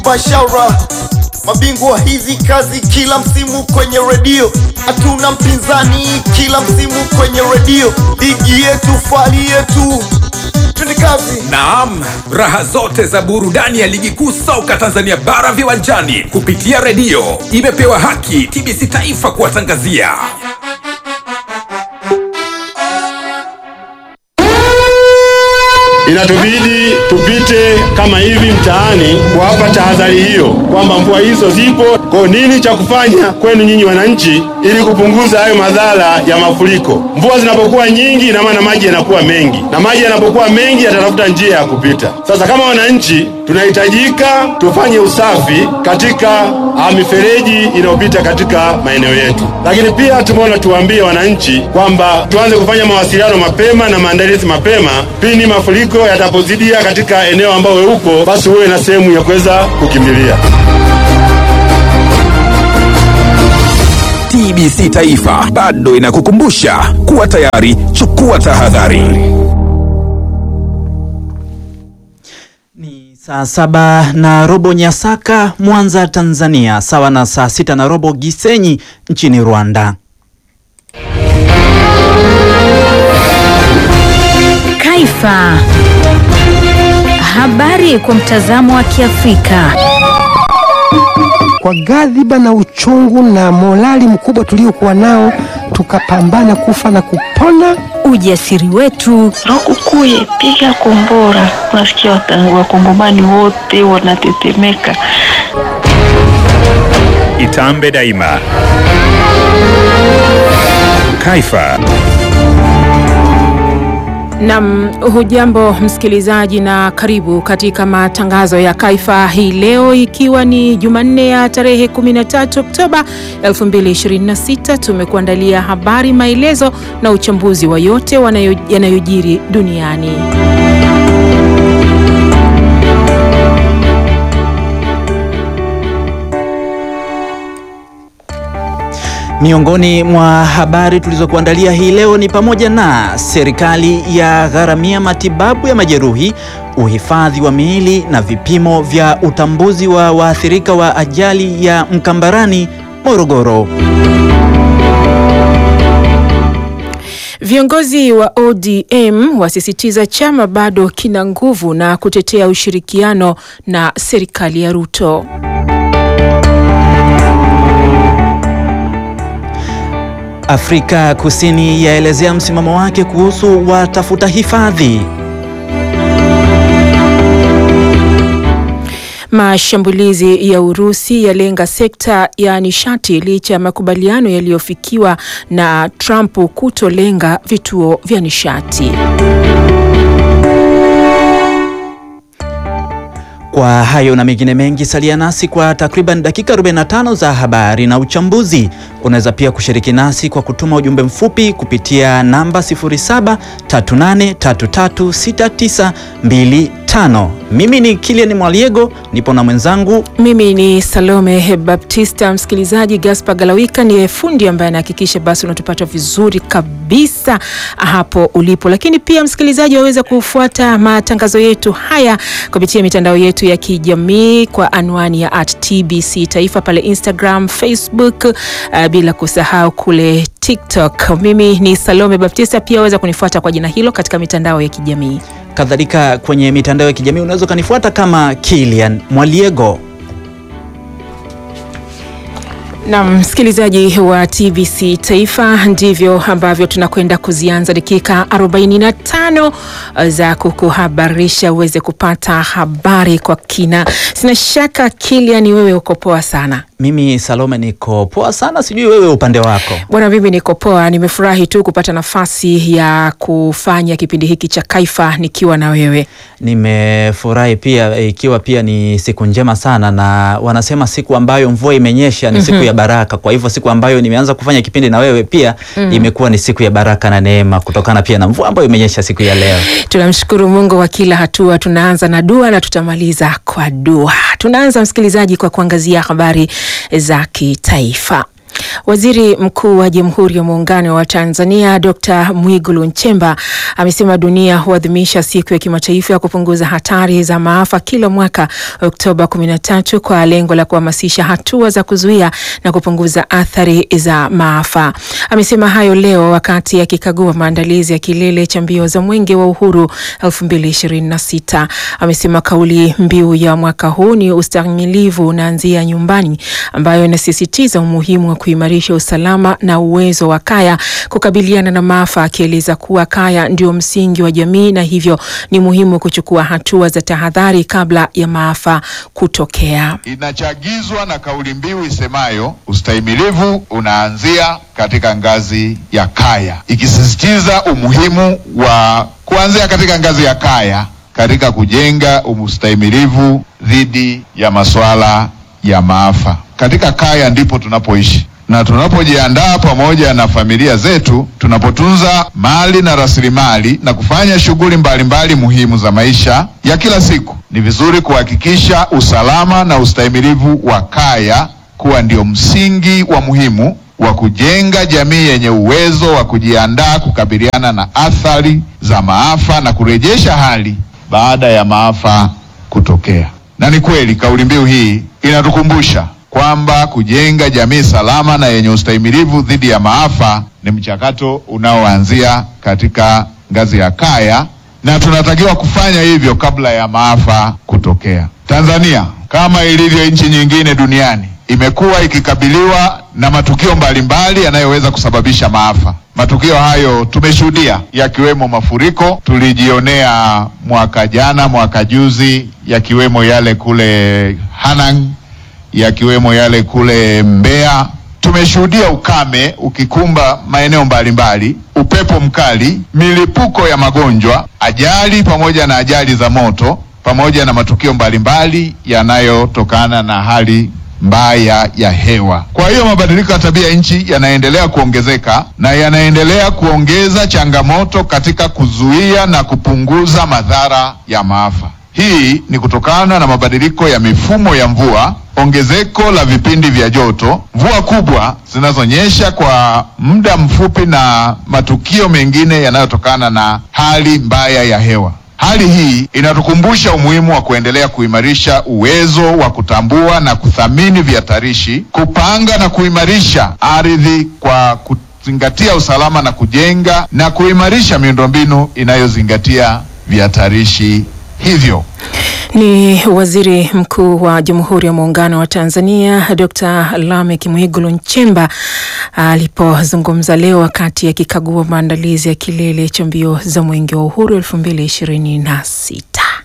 Bashaura mabingwa hizi kazi kila msimu kwenye redio, hatuna mpinzani kila msimu kwenye redio, ligi yetu, fali yetu, twende kazi. Naam, raha zote za burudani ya ligi kuu soka Tanzania bara viwanjani kupitia redio imepewa haki TBC Taifa kuwatangazia. Inatubidi tupite kama hivi mtaani kuwapa tahadhari hiyo kwamba mvua hizo zipo. Kwa nini cha kufanya kwenu nyinyi wananchi, ili kupunguza hayo madhara ya mafuriko? Mvua zinapokuwa nyingi, ina maana maji yanakuwa mengi, na maji yanapokuwa mengi yatatafuta njia ya kupita. Sasa kama wananchi, tunahitajika tufanye usafi katika ah, mifereji inayopita katika maeneo yetu, lakini pia tumeona tuwaambie wananchi kwamba tuanze kufanya mawasiliano mapema na maandalizi mapema pindi mafuriko yatapozidia katika eneo ambao wewe uko, basi uwe na sehemu ya kuweza kukimbilia. TBC Taifa bado inakukumbusha kuwa tayari, chukua tahadhari. Ni saa saba na robo Nyasaka, Mwanza, Tanzania, sawa na saa sita na robo Gisenyi nchini Rwanda. Kaifa. Habari kwa mtazamo wa Kiafrika. Kwa ghadhiba na uchungu na morali mkubwa tuliokuwa nao, tukapambana kufa na kupona. Ujasiri wetu, Lukukuye, piga kombora. Unasikia wata- wakongomani wote wanatetemeka. Itambe daima. Kaifa. Nam, hujambo msikilizaji, na karibu katika matangazo ya Kaifa hii leo, ikiwa ni Jumanne ya tarehe 13 Oktoba 2026. Tumekuandalia habari, maelezo na uchambuzi wa yote wanayo- yanayojiri duniani. Miongoni mwa habari tulizokuandalia hii leo ni pamoja na serikali ya gharamia matibabu ya majeruhi, uhifadhi wa miili na vipimo vya utambuzi wa waathirika wa ajali ya Mkambarani, Morogoro. Viongozi wa ODM wasisitiza chama bado kina nguvu na kutetea ushirikiano na serikali ya Ruto. Afrika Kusini yaelezea msimamo wake kuhusu watafuta hifadhi. Mashambulizi ya Urusi yalenga sekta ya nishati licha ya makubaliano yaliyofikiwa na Trump kutolenga vituo vya nishati. Kwa hayo na mengine mengi, salia nasi kwa takriban dakika 45 za habari na uchambuzi. Unaweza pia kushiriki nasi kwa kutuma ujumbe mfupi kupitia namba 0738336925. Mimi ni Kilian Mwaliego, nipo na mwenzangu Mimi ni Salome Baptista. Msikilizaji, Gaspar Galawika ndiye fundi ambaye anahakikisha basi unatupata vizuri kabisa hapo ulipo, lakini pia msikilizaji, waweza kufuata matangazo yetu haya kupitia mitandao yetu ya kijamii kwa anwani ya at TBC Taifa pale Instagram, Facebook, uh, bila kusahau kule TikTok. Mimi ni Salome Baptista, pia waweza kunifuata kwa jina hilo katika mitandao ya kijamii. kadhalika kwenye mitandao ya kijamii unaweza ukanifuata kama Kilian Mwaliego. Na msikilizaji wa TBC Taifa, ndivyo ambavyo tunakwenda kuzianza dakika 45 za kukuhabarisha uweze kupata habari kwa kina. Sina shaka Kilian, wewe uko poa sana Mimi Salome niko poa sana, sijui wewe upande wako. bwana. Mimi niko poa, nimefurahi tu kupata nafasi ya kufanya kipindi hiki cha Kaifa nikiwa na wewe. Nimefurahi pia ikiwa pia ni siku njema sana, na wanasema siku ambayo mvua imenyesha ni siku ya baraka. Kwa hivyo siku ambayo nimeanza kufanya kipindi na wewe pia imekuwa ni siku ya baraka na neema, kutokana pia na mvua ambayo imenyesha siku ya leo. Tunamshukuru Mungu wa kila hatua. Tunaanza na dua na tutamaliza kwa dua. Tunaanza msikilizaji, kwa kuangazia habari za kitaifa. Waziri Mkuu wa Jamhuri ya Muungano wa Tanzania Dr. Mwigulu Nchemba amesema dunia huadhimisha siku ya kimataifa ya kupunguza hatari za maafa kila mwaka Oktoba 13 kwa lengo la kuhamasisha hatua za kuzuia na kupunguza athari za maafa. Amesema hayo leo wakati akikagua maandalizi ya kilele cha mbio za Mwenge wa Uhuru 2026. Amesema kauli mbiu ya mwaka huu ni ustahimilivu unaanzia nyumbani, ambayo inasisitiza umuhimu wa kuimarisha usalama na uwezo wa kaya kukabiliana na maafa, akieleza kuwa kaya ndio msingi wa jamii na hivyo ni muhimu kuchukua hatua za tahadhari kabla ya maafa kutokea. Inachagizwa na kauli mbiu isemayo ustahimilivu unaanzia katika ngazi ya kaya, ikisisitiza umuhimu wa kuanzia katika ngazi ya kaya katika kujenga ustahimilivu dhidi ya masuala ya maafa. Katika kaya ndipo tunapoishi na tunapojiandaa pamoja na familia zetu, tunapotunza mali na rasilimali na kufanya shughuli mbalimbali muhimu za maisha ya kila siku, ni vizuri kuhakikisha usalama na ustahimilivu wa kaya kuwa ndio msingi wa muhimu wa kujenga jamii yenye uwezo wa kujiandaa kukabiliana na athari za maafa na kurejesha hali baada ya maafa kutokea. Na ni kweli kauli mbiu hii inatukumbusha kwamba kujenga jamii salama na yenye ustahimilivu dhidi ya maafa ni mchakato unaoanzia katika ngazi ya kaya, na tunatakiwa kufanya hivyo kabla ya maafa kutokea. Tanzania kama ilivyo nchi nyingine duniani imekuwa ikikabiliwa na matukio mbalimbali yanayoweza kusababisha maafa. Matukio hayo tumeshuhudia yakiwemo mafuriko, tulijionea mwaka jana, mwaka juzi, yakiwemo yale kule Hanang, yakiwemo yale kule Mbeya. Tumeshuhudia ukame ukikumba maeneo mbalimbali, upepo mkali, milipuko ya magonjwa, ajali pamoja na ajali za moto, pamoja na matukio mbalimbali yanayotokana na hali mbaya ya hewa. Kwa hiyo mabadiliko ya tabia nchi yanaendelea kuongezeka na yanaendelea kuongeza changamoto katika kuzuia na kupunguza madhara ya maafa. Hii ni kutokana na mabadiliko ya mifumo ya mvua, ongezeko la vipindi vya joto, mvua kubwa zinazonyesha kwa muda mfupi na matukio mengine yanayotokana na hali mbaya ya hewa. Hali hii inatukumbusha umuhimu wa kuendelea kuimarisha uwezo wa kutambua na kuthamini vihatarishi, kupanga na kuimarisha ardhi kwa kuzingatia usalama na kujenga na kuimarisha miundombinu inayozingatia vihatarishi hivyo. Ni Waziri Mkuu wa Jamhuri ya Muungano wa Tanzania Dr. Lameck Mwigulu Nchemba alipozungumza leo wakati akikagua maandalizi ya kilele cha mbio za Mwenge wa Uhuru 2026.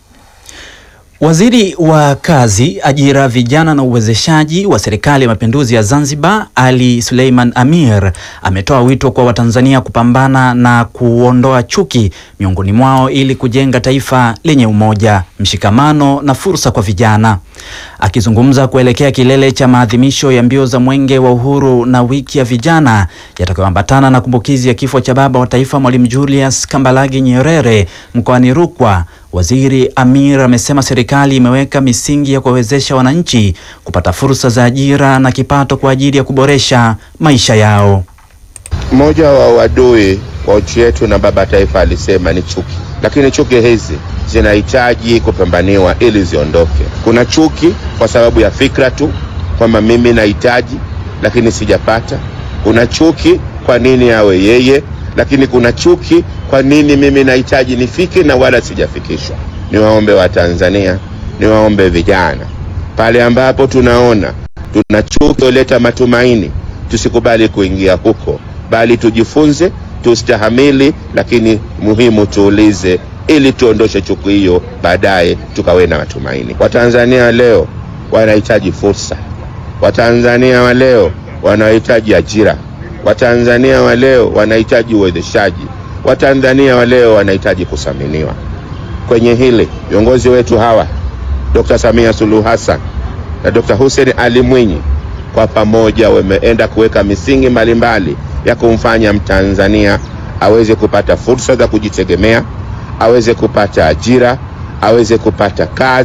Waziri wa Kazi, Ajira, Vijana na Uwezeshaji wa Serikali ya Mapinduzi ya Zanzibar, Ali Suleiman Amir, ametoa wito kwa Watanzania kupambana na kuondoa chuki miongoni mwao ili kujenga taifa lenye umoja, mshikamano na fursa kwa vijana. Akizungumza kuelekea kilele cha maadhimisho ya mbio za Mwenge wa Uhuru na wiki ya vijana yatakayoambatana na kumbukizi ya kifo cha baba wa taifa Mwalimu Julius Kambarage Nyerere mkoani Rukwa, Waziri Amir amesema serikali imeweka misingi ya kuwawezesha wananchi kupata fursa za ajira na kipato kwa ajili ya kuboresha maisha yao. Mmoja wa wadui wa nchi yetu na baba taifa alisema ni chuki, lakini chuki hizi zinahitaji kupambaniwa ili ziondoke. Kuna chuki kwa sababu ya fikra tu kwamba mimi nahitaji lakini sijapata. Kuna chuki kwa nini awe yeye, lakini kuna chuki kwa nini mimi nahitaji nifike na wala sijafikishwa. Niwaombe Watanzania, niwaombe vijana, pale ambapo tunaona tuna chuki oleta matumaini, tusikubali kuingia huko, bali tujifunze, tustahamili, lakini muhimu tuulize, ili tuondoshe chuki hiyo, baadaye tukawe na matumaini. Watanzania leo wanahitaji fursa, Watanzania wa leo wanahitaji ajira, Watanzania wa leo wanahitaji uwezeshaji, Watanzania wa leo wanahitaji kuthaminiwa. Kwenye hili viongozi wetu hawa Dr. Samia Suluhu Hassan na Dr. Hussein Ali Mwinyi kwa pamoja wameenda kuweka misingi mbalimbali ya kumfanya Mtanzania aweze kupata fursa za kujitegemea, aweze kupata ajira, aweze kupata kazi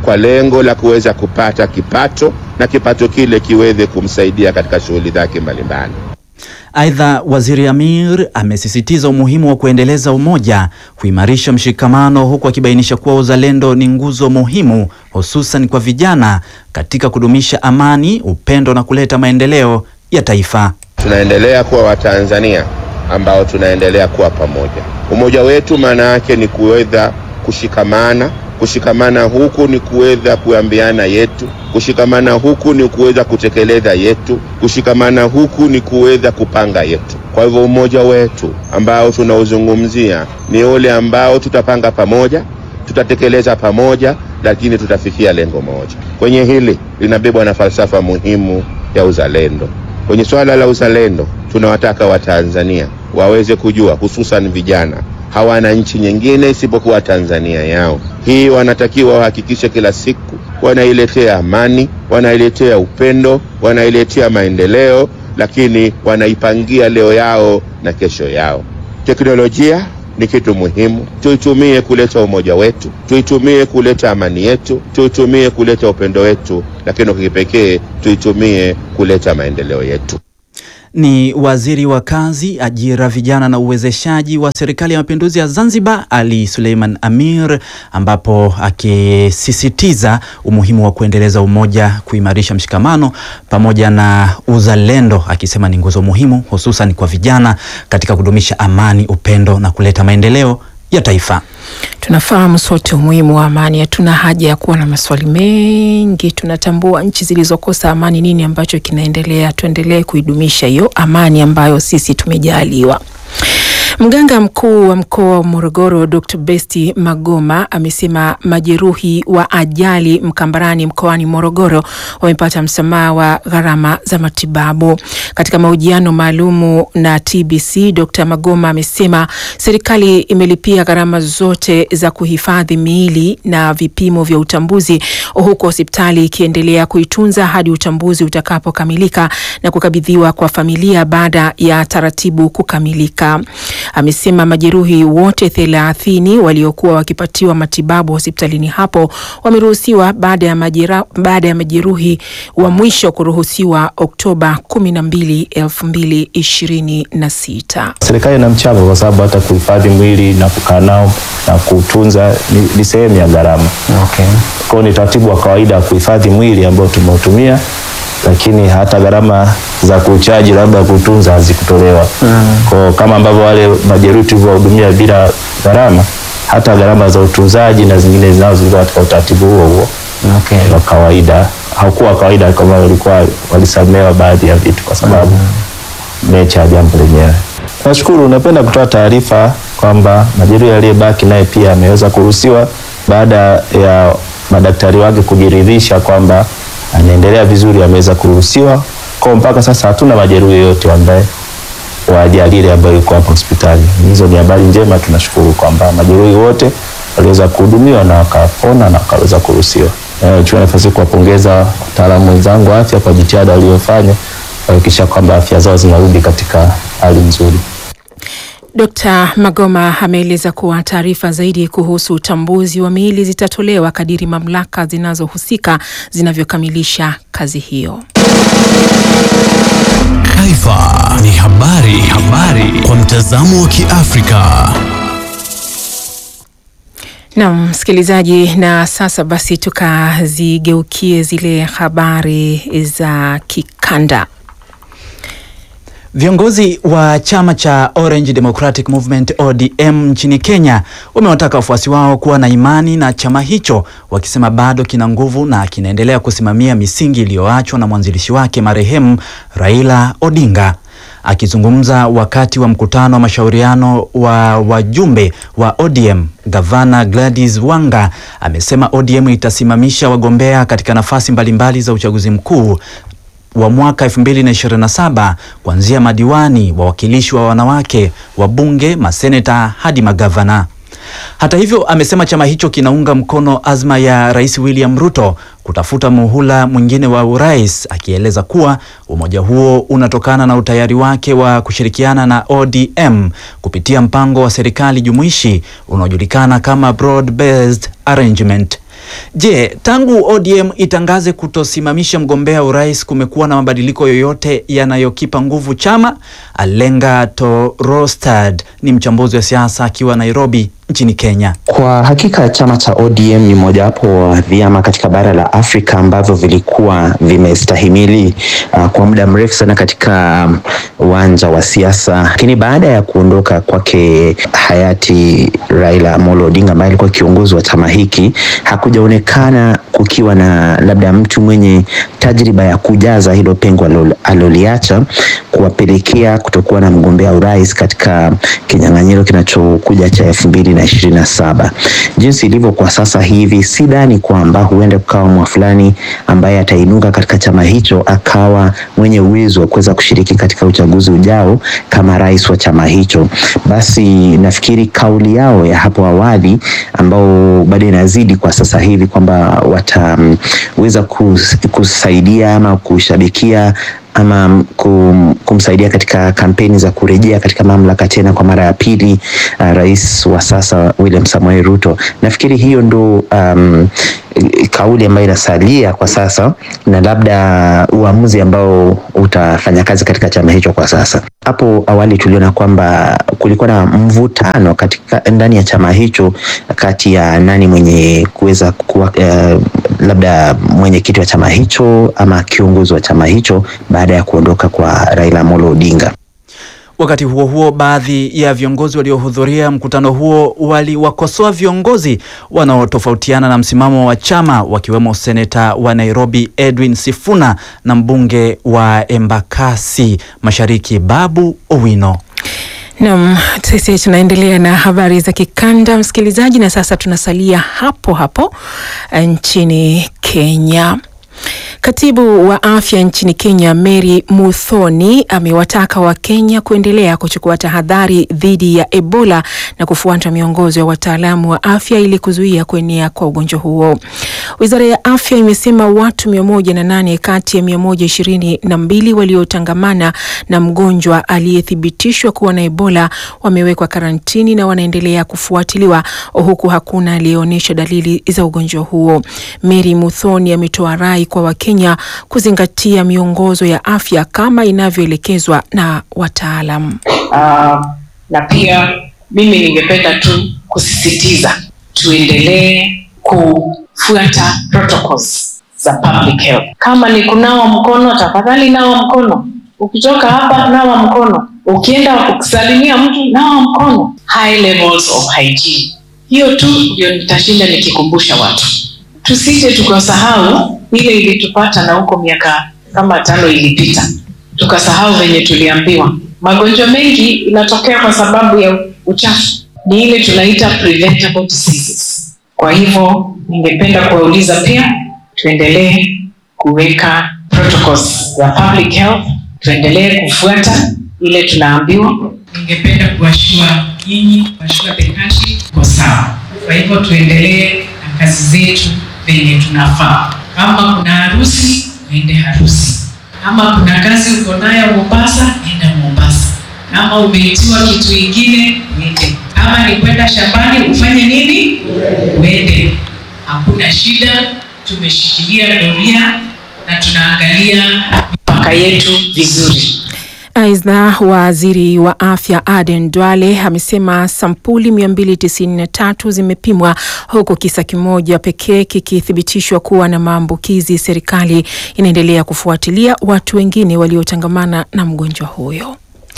kwa lengo la kuweza kupata kipato na kipato kile kiweze kumsaidia katika shughuli zake mbalimbali. Aidha, Waziri Amir amesisitiza umuhimu wa kuendeleza umoja, kuimarisha mshikamano, huku akibainisha kuwa uzalendo ni nguzo muhimu, hususan kwa vijana katika kudumisha amani, upendo na kuleta maendeleo ya taifa. Tunaendelea kuwa Watanzania ambao tunaendelea kuwa pamoja. Umoja wetu maana yake ni kuweza kushikamana. Kushikamana huku ni kuweza kuambiana yetu, kushikamana huku ni kuweza kutekeleza yetu, kushikamana huku ni kuweza kupanga yetu. Kwa hivyo umoja wetu ambao tunauzungumzia ni ule ambao tutapanga pamoja, tutatekeleza pamoja, lakini tutafikia lengo moja. Kwenye hili linabebwa na falsafa muhimu ya uzalendo. Kwenye swala la uzalendo, tunawataka Watanzania waweze kujua, hususan vijana, hawana nchi nyingine isipokuwa Tanzania yao. Hii wanatakiwa wahakikishe kila siku wanailetea amani, wanailetea upendo, wanailetea maendeleo, lakini wanaipangia leo yao na kesho yao. Teknolojia ni kitu muhimu, tuitumie kuleta umoja wetu, tuitumie kuleta amani yetu, tuitumie kuleta upendo wetu, lakini kwa kipekee tuitumie kuleta maendeleo yetu. Ni Waziri wa Kazi, Ajira, Vijana na Uwezeshaji wa Serikali ya Mapinduzi ya Zanzibar, Ali Suleiman Amir, ambapo akisisitiza umuhimu wa kuendeleza umoja, kuimarisha mshikamano pamoja na uzalendo, akisema ni nguzo muhimu hususan kwa vijana katika kudumisha amani, upendo na kuleta maendeleo ya taifa. Tunafahamu sote umuhimu wa amani, hatuna haja ya kuwa na maswali mengi. Tunatambua nchi zilizokosa amani, nini ambacho kinaendelea. Tuendelee kuidumisha hiyo amani ambayo sisi tumejaliwa. Mganga mkuu wa mkoa wa Morogoro Dr. Besti Magoma amesema majeruhi wa ajali Mkambarani mkoani Morogoro wamepata msamaha wa gharama za matibabu. Katika mahojiano maalumu na TBC, Dr. Magoma amesema serikali imelipia gharama zote za kuhifadhi miili na vipimo vya utambuzi, huku hospitali ikiendelea kuitunza hadi utambuzi utakapokamilika na kukabidhiwa kwa familia baada ya taratibu kukamilika. Amesema majeruhi wote thelathini waliokuwa wakipatiwa matibabu hospitalini hapo wameruhusiwa baada ya majera, baada ya majeruhi wa mwisho kuruhusiwa Oktoba 12, 2026. Serikali ina mchango kwa sababu hata kuhifadhi mwili na kukaa nao na kutunza ni, ni sehemu ya gharama. Okay. Kwa hiyo ni taratibu wa kawaida wa kuhifadhi mwili ambao tumeutumia lakini hata gharama za kuchaji labda kutunza hazikutolewa. Mm. Kwa kama ambavyo wale majeruhi tulivyowahudumia bila gharama, hata gharama za utunzaji na zingine zinazo zilikuwa katika utaratibu huo huo Okay. wa kawaida. Haukuwa kawaida kama walikuwa walisamewa baadhi ya vitu kwa sababu mm. mecha ya jambo lenyewe. Nashukuru, napenda kutoa taarifa kwamba majeruhi aliyebaki naye pia ameweza kuruhusiwa baada ya madaktari wake kujiridhisha kwamba anaendelea vizuri, ameweza kuruhusiwa. Kwa mpaka sasa hatuna majeruhi yote ambaye wa ajali ile ambayo yuko hapa hospitali. Hizo ni habari njema, tunashukuru kwamba majeruhi wote waliweza kuhudumiwa na wakapona na wakaweza kuruhusiwa. Nachukua nafasi kuwapongeza wataalamu wenzangu wa afya kwa jitihada waliofanya kuhakikisha kwamba afya zao zinarudi katika hali nzuri. Dkt. Magoma ameeleza kuwa taarifa zaidi kuhusu utambuzi wa miili zitatolewa kadiri mamlaka zinazohusika zinavyokamilisha kazi hiyo. Taifa ni habari, habari kwa mtazamo wa Kiafrika. Naam, msikilizaji, na sasa basi tukazigeukie zile habari za kikanda. Viongozi wa chama cha Orange Democratic Movement ODM nchini Kenya wamewataka wafuasi wao kuwa na imani na chama hicho, wakisema bado kina nguvu na kinaendelea kusimamia misingi iliyoachwa na mwanzilishi wake marehemu Raila Odinga. Akizungumza wakati wa mkutano wa mashauriano wa wajumbe wa ODM, Gavana Gladys Wanga amesema ODM itasimamisha wagombea katika nafasi mbalimbali za uchaguzi mkuu wa mwaka 2027 kuanzia madiwani, wawakilishi wa wanawake, wabunge, maseneta hadi magavana. Hata hivyo, amesema chama hicho kinaunga mkono azma ya Rais William Ruto kutafuta muhula mwingine wa urais, akieleza kuwa umoja huo unatokana na utayari wake wa kushirikiana na ODM kupitia mpango wa serikali jumuishi unaojulikana kama Broad Based Arrangement. Je, tangu ODM itangaze kutosimamisha mgombea urais kumekuwa na mabadiliko yoyote yanayokipa nguvu chama? Alenga Torostad ni mchambuzi wa siasa akiwa Nairobi nchini Kenya. Kwa hakika chama cha ODM ni mojawapo wa vyama katika bara la Afrika ambavyo vilikuwa vimestahimili uh, kwa muda mrefu sana katika uwanja um, wa siasa, lakini baada ya kuondoka kwake hayati Raila Amolo Odinga ambaye alikuwa kiongozi wa chama hiki, hakujaonekana kukiwa na labda mtu mwenye tajriba ya kujaza hilo pengo aliloliacha, kuwapelekea kutokuwa na mgombea urais katika kinyang'anyiro kinachokuja cha elfu mbili na ishirini na saba. Jinsi ilivyo kwa sasa hivi, sidhani kwamba huenda kukawa mwa fulani ambaye atainuka katika chama hicho akawa mwenye uwezo wa kuweza kushiriki katika uchaguzi ujao kama rais wa chama hicho. Basi nafikiri kauli yao ya hapo awali ambao bado inazidi kwa sasa hivi kwamba wataweza kus, kusaidia ama kushabikia ama kum, kumsaidia katika kampeni za kurejea katika mamlaka tena kwa mara ya pili uh, rais wa sasa William Samoei Ruto. Nafikiri hiyo ndo um, kauli ambayo inasalia kwa sasa na labda uamuzi ambao utafanya kazi katika chama hicho kwa sasa. Hapo awali tuliona kwamba kulikuwa na mvutano katika ndani ya chama hicho kati ya nani mwenye kuweza kuwa uh, labda mwenyekiti wa chama hicho ama kiongozi wa chama hicho baada ya kuondoka kwa Raila Amolo Odinga. Wakati huo huo, baadhi ya viongozi waliohudhuria mkutano huo waliwakosoa viongozi wanaotofautiana na msimamo wa chama wakiwemo seneta wa Nairobi Edwin Sifuna na mbunge wa Embakasi Mashariki Babu Owino. Naam, sisi tunaendelea na habari za kikanda msikilizaji, na sasa tunasalia hapo hapo nchini Kenya. Katibu wa afya nchini Kenya Mary Muthoni amewataka Wakenya kuendelea kuchukua tahadhari dhidi ya Ebola na kufuata miongozo ya wataalamu wa afya ili kuzuia kuenea kwa ugonjwa huo. Wizara ya afya imesema watu mia moja na nane kati ya mia moja ishirini na mbili waliotangamana na mgonjwa aliyethibitishwa kuwa na Ebola wamewekwa karantini na wanaendelea kufuatiliwa huku hakuna aliyeonyesha dalili za ugonjwa huo. Mary Muthoni ametoa rai kwa Wakenya kuzingatia miongozo ya afya kama inavyoelekezwa na wataalam. Uh, na pia mimi ningependa tu kusisitiza tuendelee kufuata protocols za public health. Kama ni kunawa mkono, tafadhali nawa mkono. Ukitoka hapa, nawa mkono. Ukienda kusalimia mtu, nawa mkono. High levels of hygiene, hiyo tu ndio nitashinda nikikumbusha watu, tusije tukasahau ile ilitupata na huko miaka kama tano ilipita, tukasahau venye tuliambiwa. Magonjwa mengi inatokea kwa sababu ya uchafu, ni ile tunaita preventable diseases. Kwa hivyo ningependa kuwauliza pia, tuendelee kuweka protocols za public health, tuendelee kufuata ile tunaambiwa. Ningependa kuwashua nyinyi, kuwashua the country kwa sawa. Kwa hivyo tuendelee na kazi zetu venye tunafaa. Kama kuna harusi, uende harusi. Kama kuna kazi uko nayo Mombasa, enda Mombasa. Kama umeitiwa kitu ingine, uende. Kama ni kwenda shambani, ufanye nini? Uende. Hakuna shida, tumeshikilia doria na tunaangalia mipaka yetu vizuri. Aidha, waziri wa afya Aden Duale amesema sampuli 293 zimepimwa huku kisa kimoja pekee kikithibitishwa kuwa na maambukizi. Serikali inaendelea kufuatilia watu wengine waliotangamana na mgonjwa huyo.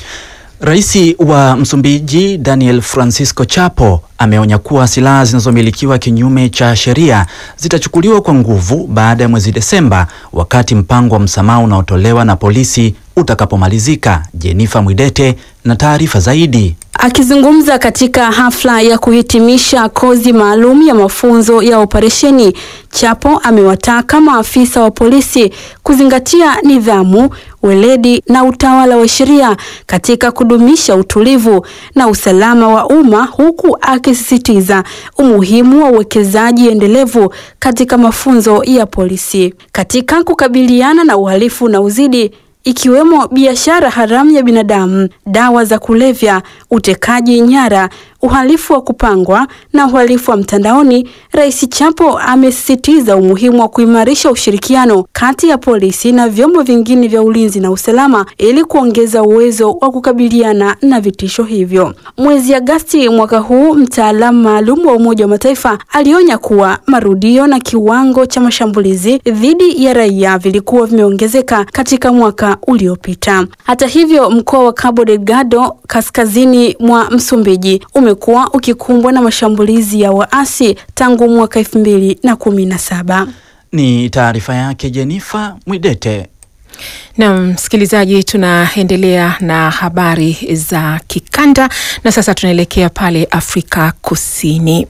Rais wa Msumbiji Daniel Francisco Chapo ameonya kuwa silaha zinazomilikiwa kinyume cha sheria zitachukuliwa kwa nguvu baada ya mwezi Desemba, wakati mpango wa msamaha unaotolewa na polisi utakapomalizika. Jenifa Mwidete na taarifa zaidi. Akizungumza katika hafla ya kuhitimisha kozi maalum ya mafunzo ya operesheni, Chapo amewataka maafisa wa polisi kuzingatia nidhamu, weledi na utawala wa sheria katika kudumisha utulivu na usalama wa umma huku akisisitiza umuhimu wa uwekezaji endelevu katika mafunzo ya polisi katika kukabiliana na uhalifu na uzidi ikiwemo biashara haramu ya binadamu, dawa za kulevya, utekaji nyara, uhalifu wa kupangwa na uhalifu wa mtandaoni, Rais Chapo amesisitiza umuhimu wa kuimarisha ushirikiano kati ya polisi na vyombo vingine vya ulinzi na usalama ili kuongeza uwezo wa kukabiliana na vitisho hivyo. Mwezi Agasti mwaka huu, mtaalamu maalum wa Umoja wa Mataifa alionya kuwa marudio na kiwango cha mashambulizi dhidi ya raia vilikuwa vimeongezeka katika mwaka uliopita. Hata hivyo, mkoa wa Cabo Delgado kaskazini mwa Msumbiji umekuwa ukikumbwa na mashambulizi ya waasi tangu mwaka elfu mbili na kumi na saba. Ni taarifa yake Jenifa Mwidete. Na msikilizaji, tunaendelea na habari za kikanda na sasa tunaelekea pale Afrika Kusini.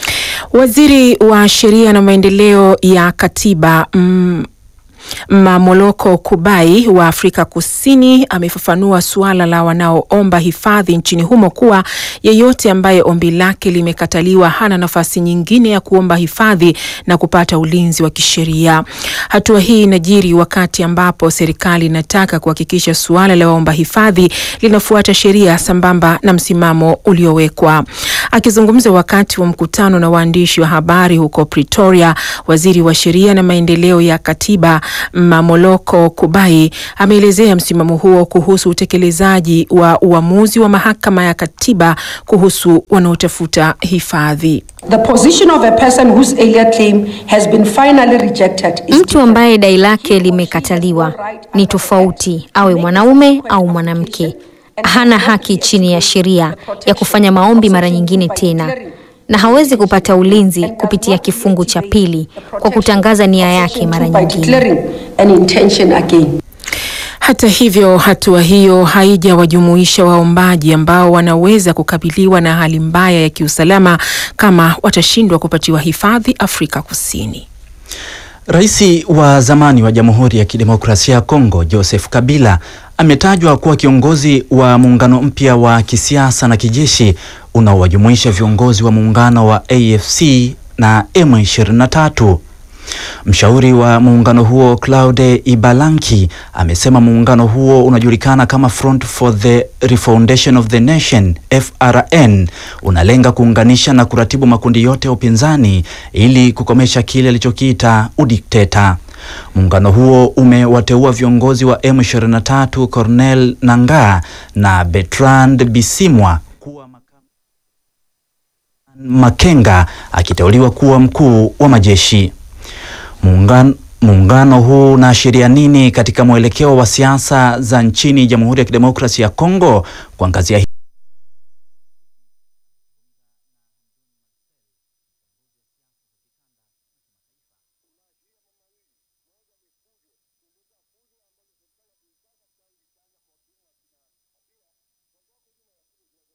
Waziri wa sheria na maendeleo ya katiba mm, Mamoloko Kubai wa Afrika Kusini amefafanua suala la wanaoomba hifadhi nchini humo kuwa yeyote ambaye ombi lake limekataliwa hana nafasi nyingine ya kuomba hifadhi na kupata ulinzi wa kisheria. Hatua hii inajiri wakati ambapo serikali inataka kuhakikisha suala la waomba hifadhi linafuata sheria sambamba na msimamo uliowekwa. Akizungumza wakati wa mkutano na waandishi wa habari huko Pretoria, waziri wa sheria na maendeleo ya katiba Mamoloko Kubai ameelezea msimamo huo kuhusu utekelezaji wa uamuzi wa mahakama ya katiba kuhusu wanaotafuta hifadhi. The position of a person whose alien claim has been finally rejected is Mtu ambaye dai lake limekataliwa ni tofauti, awe mwanaume au mwanamke. Hana haki chini ya sheria ya kufanya maombi mara nyingine tena, na hawezi kupata ulinzi kupitia kifungu cha pili kwa kutangaza nia yake mara by nyingine. declaring an intention again. Hata hivyo, hatua hiyo haijawajumuisha waombaji ambao wanaweza kukabiliwa na hali mbaya ya kiusalama kama watashindwa kupatiwa hifadhi Afrika Kusini. Rais wa zamani wa Jamhuri ya Kidemokrasia ya Kongo Joseph Kabila ametajwa kuwa kiongozi wa muungano mpya wa kisiasa na kijeshi unaowajumuisha viongozi wa muungano wa AFC na M23. Mshauri wa muungano huo Claude Ibalanki amesema muungano huo unajulikana kama Front for the Refoundation of the Nation FRN, unalenga kuunganisha na kuratibu makundi yote ya upinzani ili kukomesha kile alichokiita udikteta. Muungano huo umewateua viongozi wa M23 Cornel Nangaa na Bertrand Bisimwa Makenga akiteuliwa kuwa mkuu wa majeshi. Muungano Muungano huu unaashiria nini katika mwelekeo wa siasa za nchini Jamhuri ya Kidemokrasia ya Kongo? Kuangazia